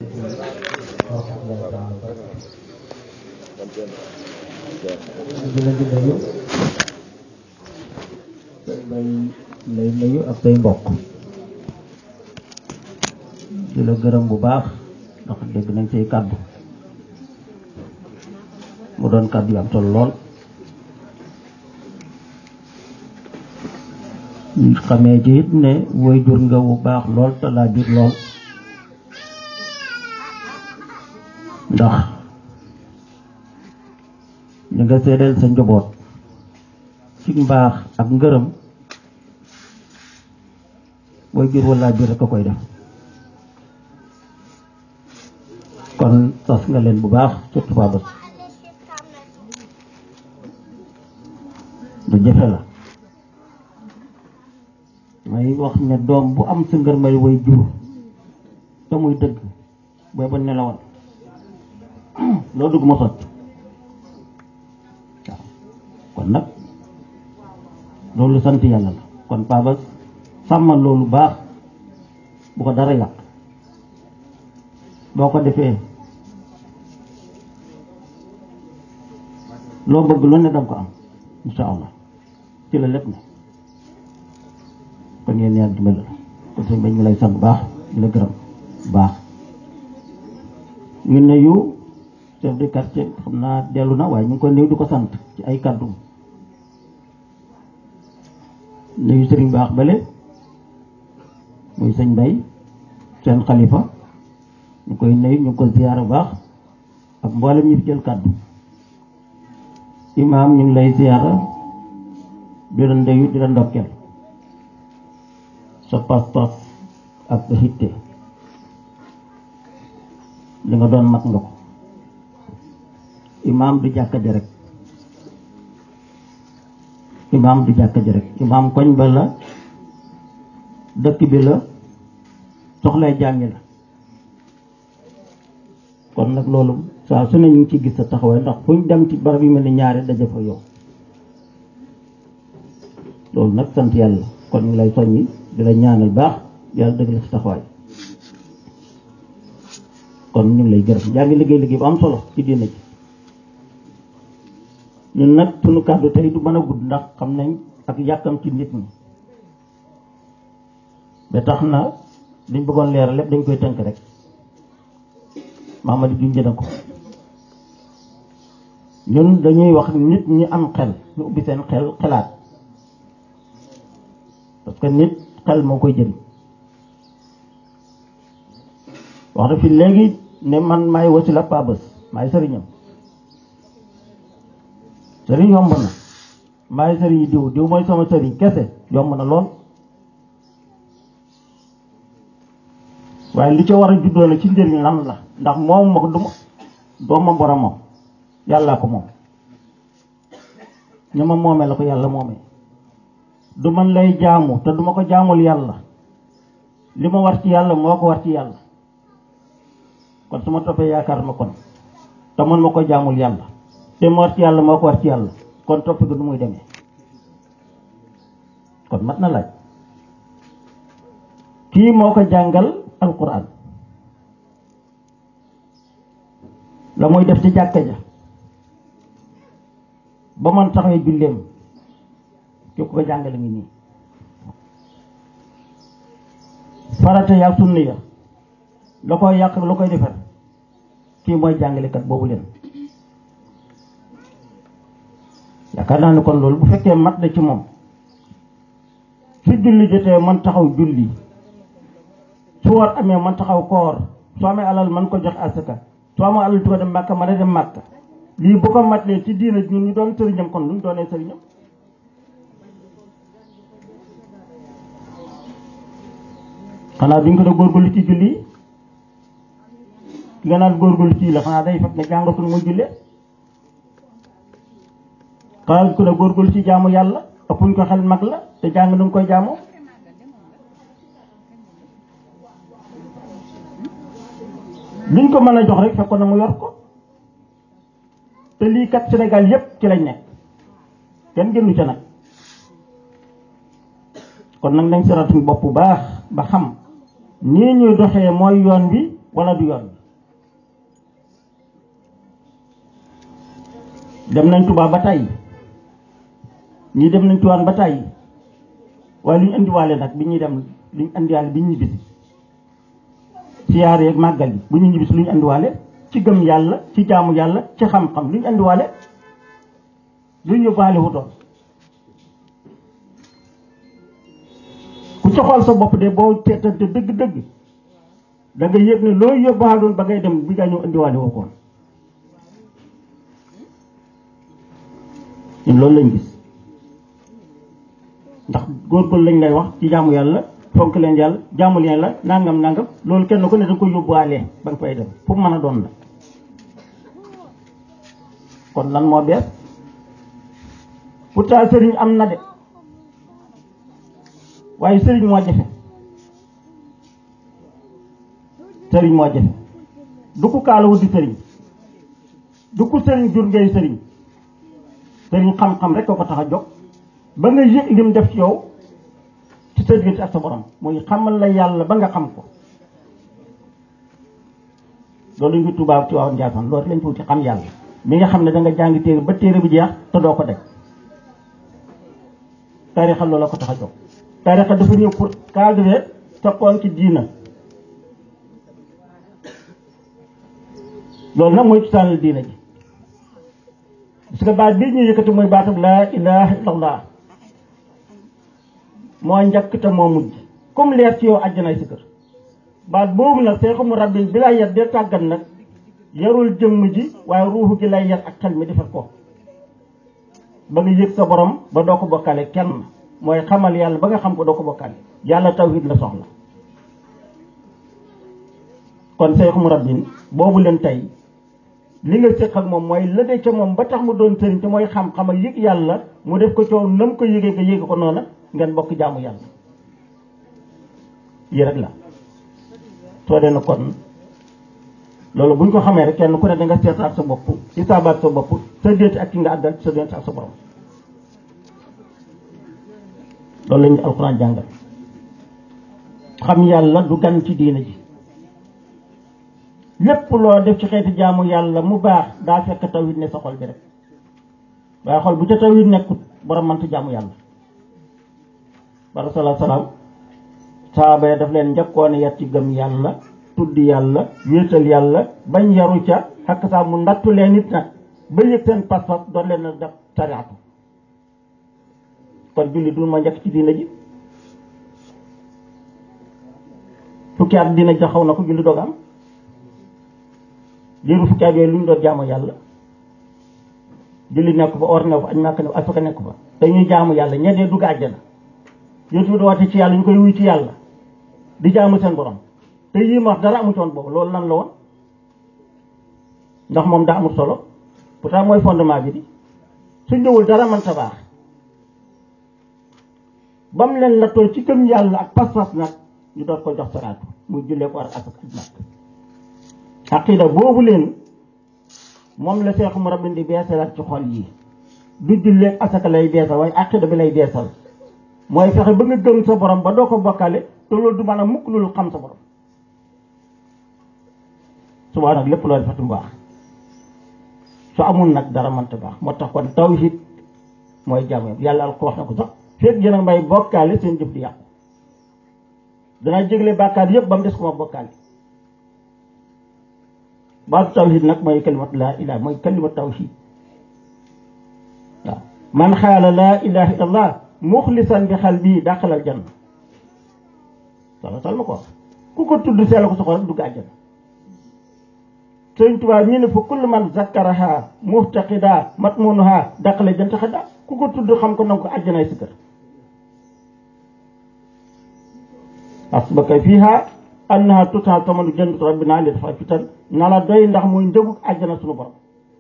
di la di nuyu say bay lay nuyu ak say mbokk di la gërëm bu baax ndax dégg nañ say kàddu mu doon kàddu yu am solo lool ñu xamee ci it ne woy jur nga bu baax lool te laa jur lool ndax ñu nga seedeel sa njaboot ci mbaax ak ngërëm woy jur walla jur rek a koy def kon sas nga leen bu baax surtout Paa Bas du jafe la may wax ne doom bu am sa ngër may way jur te muy dëgg booy ba nelawal loo dugg ma sotti waaw kon nag loolu sant yàlla la kon Paa Bas sàmmal loolu baax bu ko dara yàq boo ko defee loo bëgg lu ne danga ko am insha allah ci la lépp ne kon yéen yàlla dimbali la kon sëñ bañ ngi lay sant bu baax di la gërëm bu baax ñu nuyu chef de quartier xam naa dellu na waaye ñu ngi ko nuyu di ko sant ci ay kàddu nuyu sëriñ baax bale muy sëñ Mbay seen xalifa ñu koy nuyu ñu ngi ko ziyaara bu baax ak mboolem ñi fi jël kàddu imaam ñu ngi lay ziyaara di la ndeyu di la ndokkeel sa pas-pas ak sa hitte li nga doon mat nga ko imaam du jàkka ji rek imaam du jàkka ji rek imaam koñ ba la dëkk bi la soxlay jàngi la kon nag loolu saa su ne ñu ngi ci gis sa taxawaay ndax fu ñu dem ci barab yu mel ni ñaari daje fa yow loolu nag sant yàlla kon ñu lay soññi di la ñaanal baax yàlla dëgg la sa taxawaay kon ñu ngi lay gërëm yaa ngi liggéey liggéey bu am solo ci diina ji ñun nag sunu kàddu tey du mën a gudd ndax xam nañ ak yàkkam ci nit ñi ba tax na liñ bëggoon leeral lépp dañ koy tënk rek Mamadi junj na ko ñun dañuy wax nit ñi am xel ñu ubbi seen xel xelaat parce que nit xel moo koy jëriñ wax na fi léegi ne man maay wasila Paa Bas maay sëriñam sëriñ yomb na maay sëriñ diw diw mooy sama sëriñ kese yomb na lool waaye li ca war a juddoo na ci njëriñ lan la ndax moom ma ko du doomam boromam yàllaa ko moom ñu ma moomee la ko yàlla moomee du man lay jaamu te duma ko jaamul yàlla li ma war ci yàlla moo ko war ci yàlla kon su ma toppee yaakaar ma kon te man ma ko jaamul yàlla te ma war ci yàlla moo ko war ci yàlla kon toppi ko du muy demee kon mat na laaj kii moo ko jàngal alquran la muy def ci jàkka ja ba man taxawee julleem ki ko jàngale ngi nii farata yaa sunna ya la koy yàq la koy defar kii mooy jàngalekat boobu leen yaakaar naa ne kon loolu bu fekkee mat na ci moom su julli jotee man taxaw julli su war amee man taxaw koor soo amee alal man ko jox asaka soo amee alal di ko dem màkka man a dem màkka lii bu ko matlee ci diina ñun ñu doon sëriñam kon lu ñu doonee sëriñam xanaa duñ ko da góorgóorlu ci julli yi ki nga naan góorgóorlu ci la xanaa day fekk nga jàngatul muy jullee xanaa duñ ko da góorgóorlu ci jaamu yàlla ëppuñ ko xel mag la te jàng nu nga koy jaamoo luñ ko mën a jox rek fekkoon na mu yor ko te lii kat Sénégal yépp ci lañ nekk kenn génnu ca nag kon nag nañ saratuñ bopp bu baax ba xam nii ñuy doxee mooy yoon bi wala du yoon dem nañ Tuubaa ba tàyyi ñii dem nañ Tiwaawan ba tàyyi waaye lu ñu indiwaale nag bi ñuy dem lu ñu indiwaale bi ñu ñibbisi siyaar yeeg màggal yi bu ñu ñibbisi lu ñu indiwaale ci gëm yàlla ci jaamu yàlla ci xam-xam lu ñu indiwaale lu ñu yóbbaale wutoon ku ci xool sa bopp de boo teetante dëgg-dëgg da nga yëg ne loo yóbbaaloon ba ngay dem bi nga ñëw indiwaale woo koon ñun loolu lañ gis ndax góorgóorlu lañ lay wax ci jaamu yàlla fonk leen yàlla jaamu leen la nangam nangam loolu kenn ku ne da nga koy yóbbuwaale ba nga fay dem fu mu mën a doon la kon lan moo bees pourtant sëriñ am na de waaye sëriñ moo jafe sëriñ moo jafe du ko kaalawu di sëriñ du ko sëriñ jur ngay sëriñ sëriñ xam-xam rek ko ko tax a jóg ba nga yëg lim def ci yow ci sa diggante ak sa borom muy xamal la yàlla ba nga xam ko loolu ñu tubaab ci waaw Njaasaan loolu lañ ko ci xam yàlla mi nga xam ne da nga jàngi téere ba téere bi jeex te doo ko def tarixa loolu la ko tax a jóg tarixa dafa ñëw pour cadrer sa poon ci diina loolu nag mooy cosaanal diina ji parce que baat bii ñu yëkkati mooy baatab laa ilaha illallah moo njëkk te moo mujj comme leer ci yow àjjanaay si kër baat boobu nag seexu mu rabbin bi lay yar dee tàggat nag yarul jëmm ji waaye ruuxu gi lay yar ak xel mi defar ko ba nga yëg sa borom ba doo ko bokkale kenn mooy xamal yàlla ba nga xam ko doo ko bokkale yàlla tawhid la soxla kon seexu mu rabbin boobu leen tey li nga séq ak moom mooy la de ca moom ba tax mu doon sëriñ te mooy xam-xam ak yëg yàlla mu def ko coow na mu ko yëgee nga yëge ko noona ngeen bokk jaamu yàlla yi rek la soo dee na kon loolu buñ ko xamee rek kenn ku ne da nga seetaat sa bopp isaabaat sa bopp sa déet ak ki nga àddal sa déet ak sa borom loolu la ñu alxuraan jàngal xam yàlla du gan ci diina ji lépp loo def ci xeeti jaamu yàlla mu baax daa fekk tawhid ne sa xol bi rek waaye xol bu ca tawhid nekkut borom mënta jaamu yàlla bara salaa salaam saaba ya daf leen njëkkoon yar ci gëm yàlla tudd yàlla wéetal yàlla bañ yaru ca xakk saa mu ndattu leen nit nag ba yëg seen pas-pas doon leen a def sariatu kon julli du ma njëkk ci diina ji fukki at diina ji xaw na ko julli doog am liiru fukki at yooyu lu ñu doon jaamu yàlla julli nekk fa or nekk fa añ màkk nekk asaka nekk fa te ñuy jaamu yàlla ñeddee dugg àjjana yootu bi doote ci yàlla ñu koy wuy ci yàlla di jaamu seen borom te yii ma wax dara amu ci woon boobu loolu lan la woon ndax moom daa amul solo pourtant mooy fondement bi di su ñëwul dara man ta baax ba mu leen nattoo ci gëm yàlla ak pas-pas nag ñu doon ko jox salaatu muy jullee ko war ak ak nag aqida boobu leen moom la seexu mu rabbin di beesalaat ci xol yi du jullee asaka lay beesal waaye aqida bi lay beesal mooy fexe ba nga gëm sa borom ba doo ko bokkale te loolu du maanaam mukk loolu xam sa borom subaa nag lépp loo defati mu baax su amul nag dara mënta baax moo tax kon tawhid mooy jaamu yàlla al ko wax na ko sax feet yéen a may bokkaale seen jëf di yàqu danaa jégle bàkkaar yëpp ba mu des ko ma bokkaale baatu tawhid nag mooy kalimatu laa ilaha mooy kalimatu tawhid waaw man xaala laa ilaha illallah muxlisan bi xal bii dàqalal janna sala sal ma ko wax ku ko tudd seela ko soxla rek dugg àjjana sëñ Tuubaa ñu ne fa kullu man zakkaraha muftaqida matmunuha dàqale jant xada ku ko tudd xam ko nanga ko àjjanaay si kër asbaka fiha annaha tuta tamanu jannatu rabbina li dafa fitan na la doy ndax muy njëgu àjjana sunu borom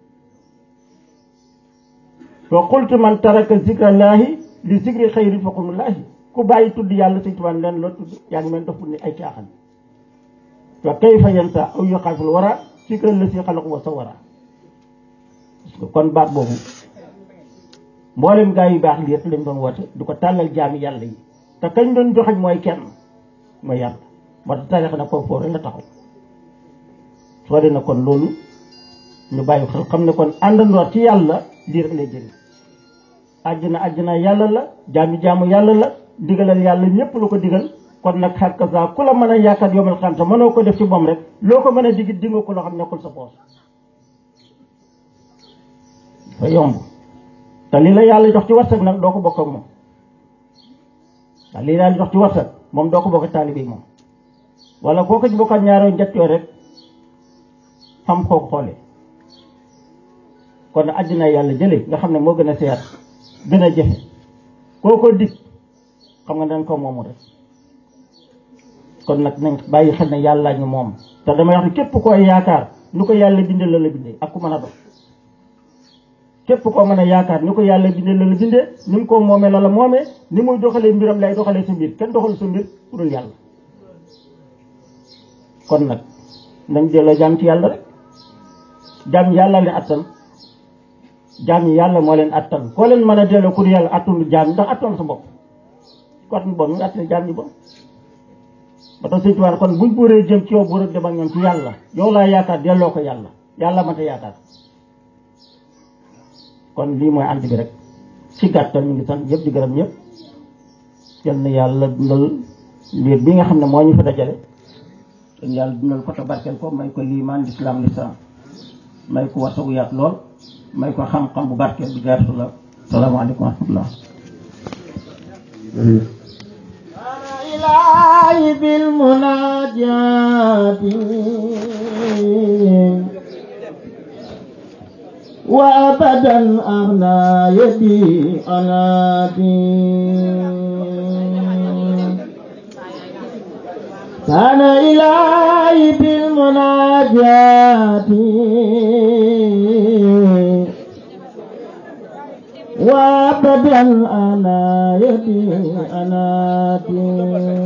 wa qultu man taraka zikrallaahi li zikri xayri faqumullaahi ku bàyyi tudd yàlla sëñ Tuubaa leen loo tudd yaa ngi mel daf ni ay caaxaan wa kayfa yansa aw yuxaafil wara zikra la si xalaq wa sawara parce que kon baat boobu mboolem gaa yu baax lii rek lañ doon woote du ko tàllal jaami yàlla yi te kañ doon joxañ mooy kenn mooy yàlla moo tax tarixa nag foofu foofu rek la taxaw soo dee na kon loolu ñu bàyyi xel xam ne kon àndandoor ci yàlla lii rek lay jëriñ àjjana àjjana yàlla la jaamu jaamu yàlla la digalal yàlla ñëpp lu ko digal kon nag xàkk saa ku la mën a yaakaar yomal xam te mënoo ko def ci moom rek loo ko mën a digit di nga ko loo xam nekkul sa poos dafa yomb te lii la yàlla jox ci warsak nag doo ko bokk ak moom waaw lii yàlla jox ci warsak moom doo ko bokk ak taalibe yi moom wala koo ko ci bokkaat ñaaroo njett yoo rek xam koo ko xoolee kon àddina yàlla jële nga xam ne moo gën a seer gën a jafe koo ko dig xam nga dañ ko moomu rek kon nag nañ bàyyi xel ne yàlla ñu moom te damay wax ne képp koy yaakaar nu ko yàlla bindee la la bindee ak ku mën a dox képp koo mën a yaakaar ni ko yàlla bindee la la bindee ni mu ko moomee la la moomee ni muy doxalee mbiram lay doxalee sa mbir kenn doxal sa mbir ku dul yàlla kon nag nañ delloo jaam ci yàlla rek jaam yàlla leen attan jaam yi yàlla moo leen attan koo leen mën a delloo ku dul yàlla attanu jaam ndax attan sa bopp ko attan bon mu attane jaam yi bon ba tax sëñ Tuubaa kon buñ buuree jëm ci yow buur ak dem ak ñoom ci yàlla yow laa yaakaar delloo ko yàlla yàlla ma ta yaakaar kon lii mooy ànd bi rek ci gàttal ñu ngi sant ñëpp di gërëm ñëpp yal na yàlla dundal liir bi nga xam ne moo ñu fa dajale dañ yàlla dundal ko te barkeel ko may ko liimaan lislaam lislaam may ko wasagu yaat lool may ko xam-xam bu barkeel bi jaaratu la salaamaaleykum wa rahmatullah إلهي بالمناجات وأبدا أغنى يدي على دين كان إلهي بالمناجات وابدا انا يدي انا دين